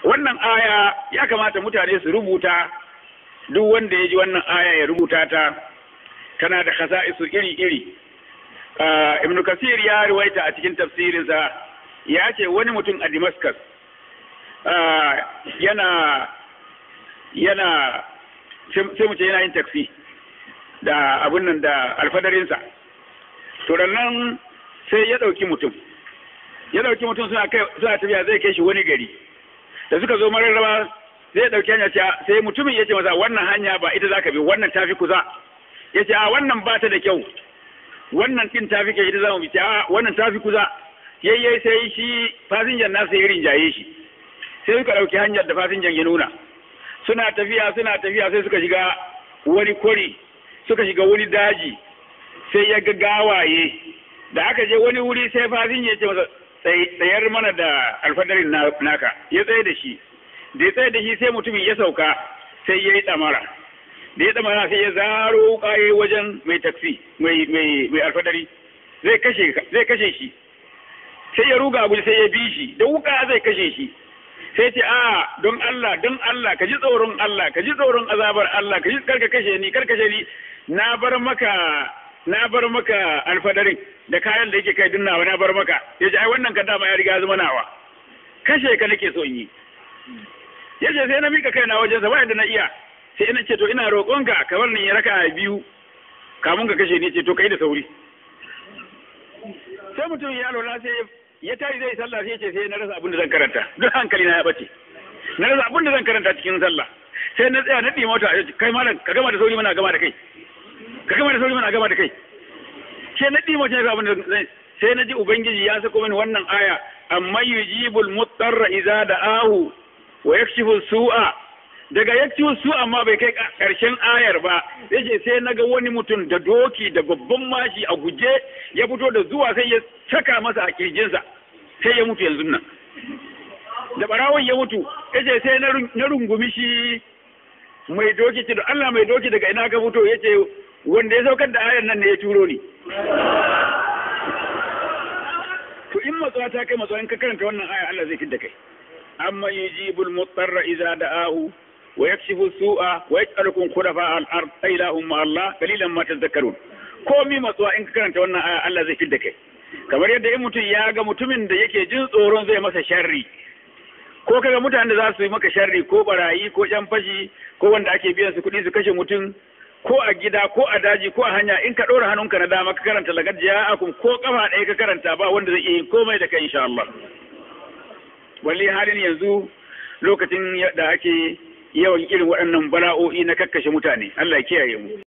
wannan aya ya kamata mutane su rubuta duk wanda ya ji wannan aya ya rubuta ta tana da khasa'isu iri-iri ibn kasir ya ruwaita a cikin tafsirinsa ya ce wani mutum a damascus yana yana sai mu ce yana yin taksi da abin nan da alfadarinsa to nan sai ya ɗauki mutum ya ɗauki mutum suna tafiya zai kai shi wani gari da suka zo mararraba zai ɗauki hanya sai mutumin ya ce masa wannan hanya ba ita za ka bi wannan tafi kusa ya ce a wannan ba ta da kyau wannan ɗin tafi kyau ita za mu bi a wannan tafi kusa yayyai sai shi fasinjan nasa ya rinjaye shi sai suka ɗauki hanyar da fasinjan ya nuna suna tafiya suna tafiya sai suka shiga wani kwari suka shiga wani daji sai ya ga gawaye da aka je wani wuri sai fasinja ya ce masa tsayar mana da alfadarin naka ya tsaye da shi da ya tsaye da shi sai mutumin ya sauka sai ya yi ɗamara da ya ɗamara sai ya zaro ƙaye wajen mai taksi mai mai alfadari zai kashe zai kashe shi sai ya ruga guji sai ya bi shi da wuka zai kashe shi sai ce a don Allah don Allah ka ji tsoron Allah ka ji tsoron azabar Allah ka ji karka kashe ni karka kashe ni na bar maka na bar maka alfadarin da kayan da yake kai dunnawa na bar maka ya ce ai wannan ka dama ya riga zama nawa kashe ka nake so in yi ya ce sai na mika kai na wajen sa bayan da na iya sai ina ce to ina roƙonka ka bar ni ya raka biyu kamun ka kashe ni ce to kai da sauri sai mutum ya lola sai ya tayi zai sallah sai ya ce sai na rasa abin da zan karanta duk hankali na ya bace na rasa abin da zan karanta cikin sallah sai na tsaya na ɗi mota kai malam ka gama da sauri mana gama da kai ka gama da sauri mana gama da kai sai na ɗi mota abin da zai sai na ji ubangiji ya sako mini wannan aya amma yujibul mutarra idza da'ahu wa yakshifu su'a daga yakshifu su'a ma bai kai karshen ayar ba yace sai naga wani mutum da doki da babban mashi a guje ya fito da zuwa sai ya saka masa a kirjinsa sai ya mutu yanzu nan da barawon ya mutu yace sai na rungumi shi mai doki ce da Allah mai doki daga ina ka fito yace wanda ya saukar da ayar nan ne ya turo ni to in matsuwa ta kai matsuwa in ka karanta wannan aya Allah zai fidda kai amma yujibul mutarra idza da'ahu wa yakshifu su'a wa yaj'alukum khulafa al-ard ilahum ma Allah qalilan ma tadhakkarun komi matsuwa in ka karanta wannan aya Allah zai fidda kai kamar yadda in mutum ya ga mutumin da yake jin tsoron zai masa sharri ko kaga mutanen da za su yi maka sharri ko barayi ko yan fashi ko wanda ake biyan su kuɗi su kashe mutum ko a gida ko a daji ko a hanya in ka ɗora hannunka na dama ka karanta lagad ja'akum ko kafa ɗaya ka karanta ba wanda zai iya yin komai da kai insha Allah walli halin yanzu lokacin da ake yawan irin waɗannan bala'o'i na kakkashe mutane Allah ya kiyaye mu